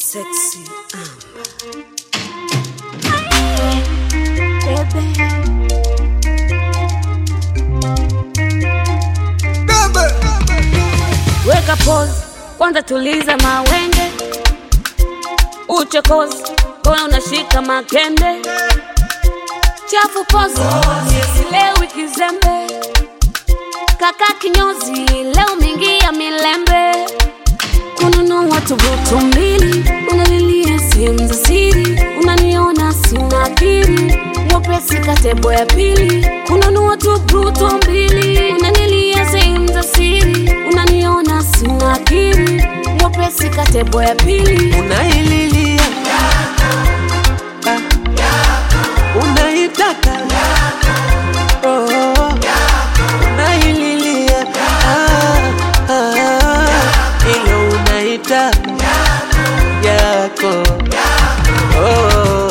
Sexy Amber. Weka pause, kwanza tuliza mawenge, uchokozi kono unashika makende, chafu pose, leo kizembe, kaka kinyozi, leo mingi ya milembe, kununua tubutu mbili, unalilia sehemu za siri, unaniona sina akili, mwepesi katebo ya pili, kununua tubutu mbili, unanilia sehemu za siri, unaniona sina akili, mwepesi katebo ya pili, unaililia Ah, unaitaka Oh, unaililia Ah, ah, ilo unaitaka yako Oh.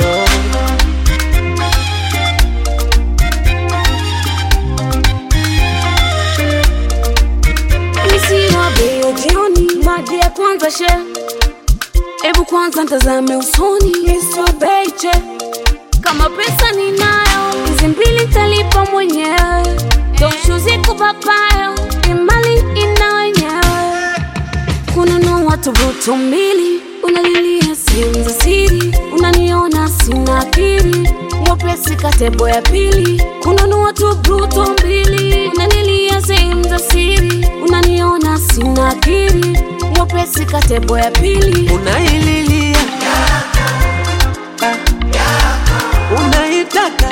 Isiwa bei ya jioni, maji ya kwanza she, ebu kwanza ntazame usoni, isiwa bei che, kama pesa ninayo, hizi mbili talipa mwenyewe, toshu ziko papayo, imali ina wenyewe, kununua tubutu mbili, unalilia sehemu za siri, unaniona sina akili, mwepesi katebo ya pili, kununua tubutu mbili, unanilia sehemu za siri, unaniona sina akili, mwepesi katebo ya pili, unaililia Ah, unaitaka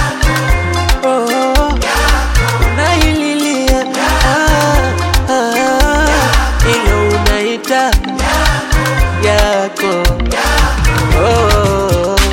Oh, unaililia Ah, ah, ilo unaitaka yako Oh.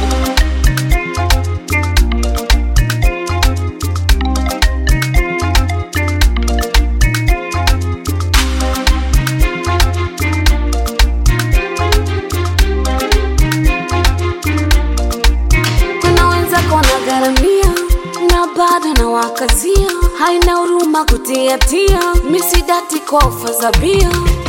kuna wenzako wanagharamia na bado na wakazia, haina huruma kutiatia, misidati kwa ofa za bia